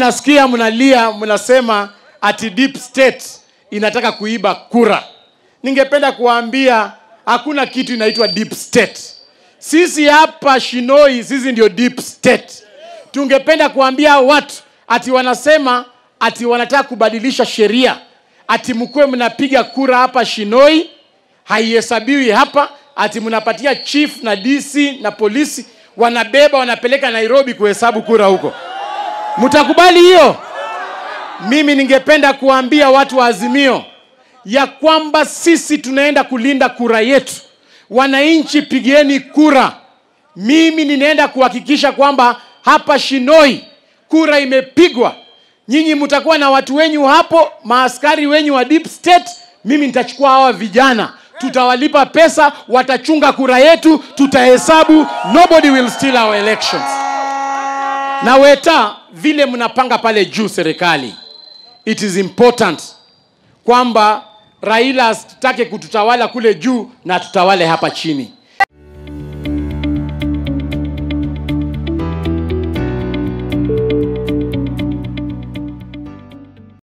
nasikia mnalia mnasema ati deep state inataka kuiba kura ningependa kuwaambia hakuna kitu inaitwa deep state sisi hapa shinoi sisi ndio deep state tungependa kuambia watu ati wanasema ati wanataka kubadilisha sheria ati mkuwe mnapiga kura hapa shinoi haihesabiwi hapa ati mnapatia chief na dc na polisi wanabeba wanapeleka nairobi kuhesabu kura huko mtakubali hiyo mimi ningependa kuwaambia watu wa azimio ya kwamba sisi tunaenda kulinda kura yetu wananchi pigeni kura mimi ninaenda kuhakikisha kwamba hapa shinoi kura imepigwa nyinyi mtakuwa na watu wenyu hapo maaskari wenyu wa deep state mimi nitachukua hawa vijana tutawalipa pesa watachunga kura yetu tutahesabu nobody will steal our elections na weta vile mnapanga pale juu serikali it is important kwamba raila asitake kututawala kule juu na tutawale hapa chini